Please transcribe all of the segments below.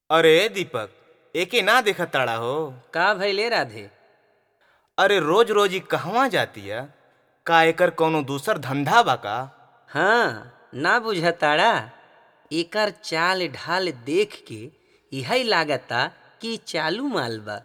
अरे दीपक एके ना देखत ताड़ा हो का भइले राधे अरे रोज रोज ई कहवा जातिया का एकर कौनो दूसर धंधा बा का हाँ ना बुझताड़ा एकर चाल ढाल देख के यही लागता कि चालू माल बा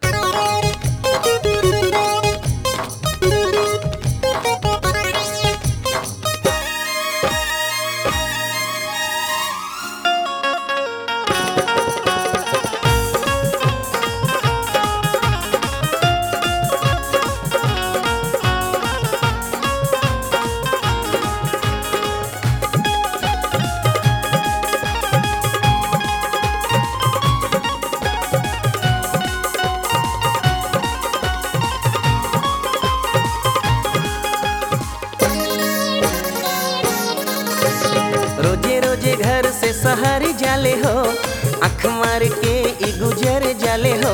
रोजे रोजे घर से शहर जाले हो अख मार के ई गुजर जाले हो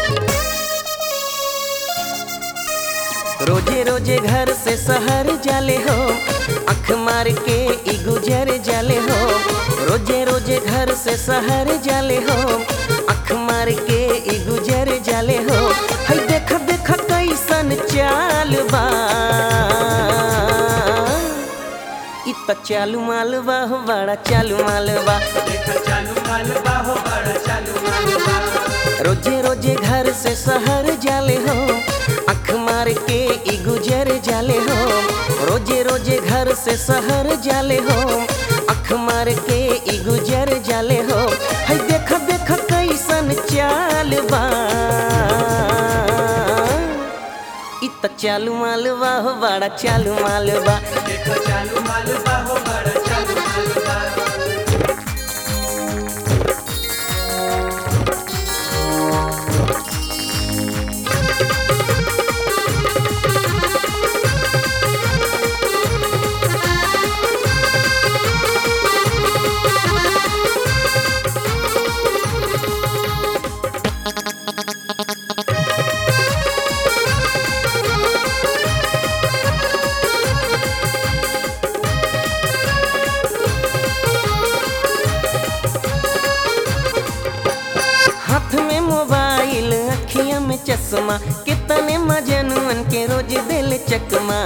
रोजे रोजे घर से शहर जाले हो अख मार के ई गुजर जाले हो रोजे रोजे घर से शहर जाले हो अख मार के ई गुजर जाले हो है देख देख कैसन चाल बा इ त चालू मालवा हो बड़ा चालू मालवा रोजे रोजे घर से शहर जाले हो अख मार के ई गुजर जाले हो रोजे रोजे घर से शहर जाले हो अख मार के ई गुजर जाले हो है देख देख कैसन चाल बा इ त चालू मालवा हो बड़ा चालू मालवा हाथ में मोबाइल अखिया में चश्मा कितने मजनुअन के रोज दिल चकमा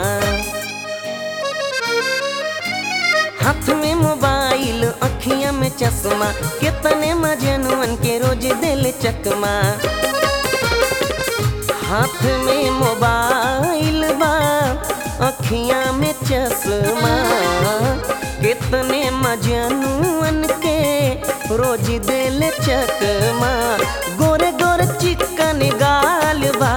हाथ में मोबाइल अखिया में चश्मा कितने मजनुअन के रोज दिल चकमा हाथ में मोबाइल बा अखिया में चश्मा कितने मजनुअन के रोज दिल चकमा गोरे गोरे चिकन गाल बा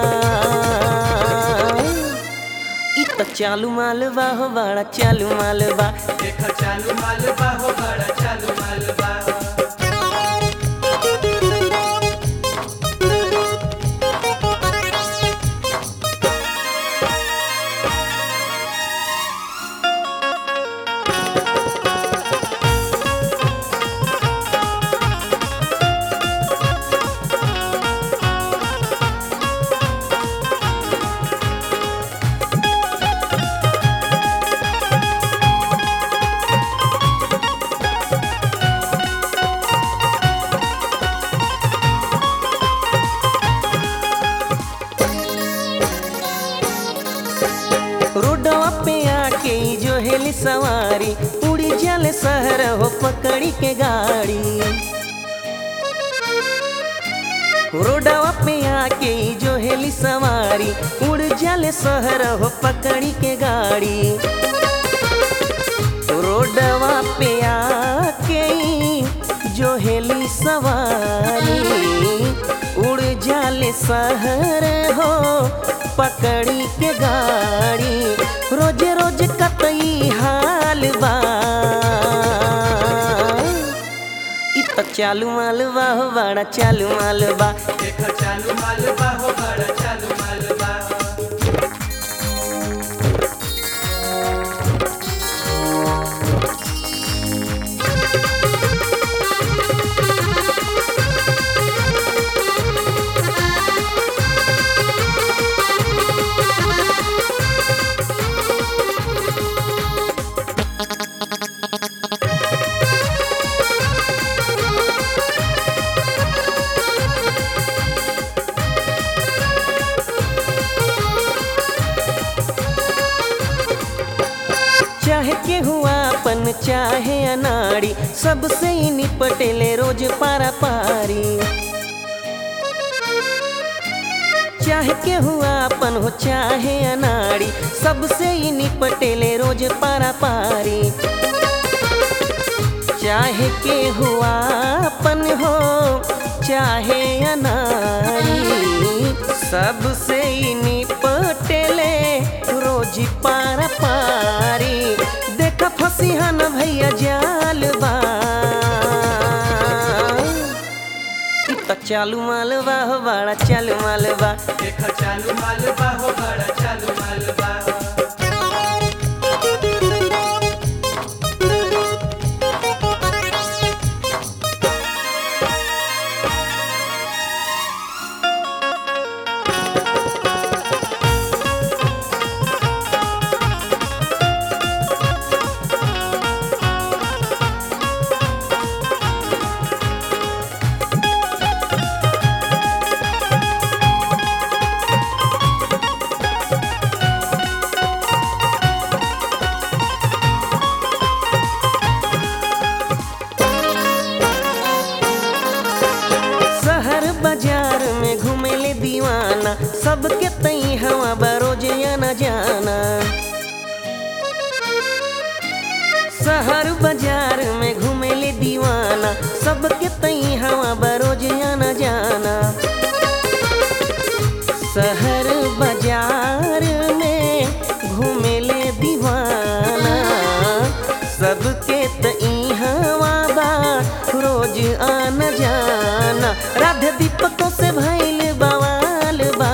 इ त चालू मालवा हो बड़ा चालू मालवा रोडवा पे आके ई जो हेली सवारी उड़ी जल शहर हो पकड़ी के गाड़ी रोडवा पे आके ई जो हेली सवारी उड़ जल शहर हो पकड़ी के गाड़ी रोडवा पे आके ई जो हेली सवारी उड़ जाले शहर हो पकड़ी के गाड़ी रोज रोज कतई हाल बा इ त चालू मालवा हो बड़ा चालू मालवा हुआ अपन चाहे अनाड़ी सबसे ही निपटेले रोज पारा पारी चाहे के हुआ अपन हो चाहे अनाड़ी सबसे ही निपटेले रोज पारा पारी चाहे के हुआ अपन हो चाहे अनाड़ी सबसे ही निपटेले रोज पारा पारी देख फसिहन भैया जाल बा इ त चालू मालवा हो बड़ा चालू मालवा देखा चालू मालबा हो बड़ा चालू मालबा शहर बाजार में घूमेले दीवाना सबके तई हवा बरोज न जाना शहर बाजार में घूमेले दीवाना सबके तई हवा बरोज न जाना शहर बाजार में घूमेले दीवाना सबके तई हवा बा रोज आना जाना राधे दीपकों से भइल बवाल बा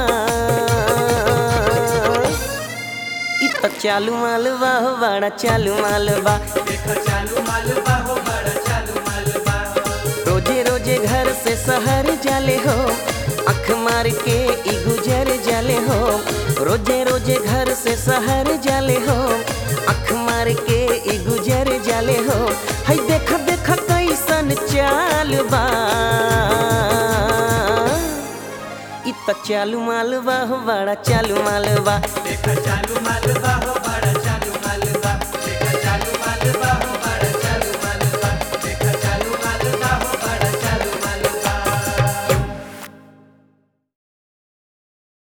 इ त चालू मालवा हो बड़ा चालू मालवा देखा चालू मालबा हो बड़ा चालू मालबा रोजे रोजे घर से शहर जाले हो अख मार के ई गुजर जाले हो रोजे रोजे घर से शहर जाले हो अख मार के ई गुजर जाले हो हई देख देख कैसन चाल बा इ त चालू मालवा हो बड़ा चालू मालवा देखा चालू मालबा हो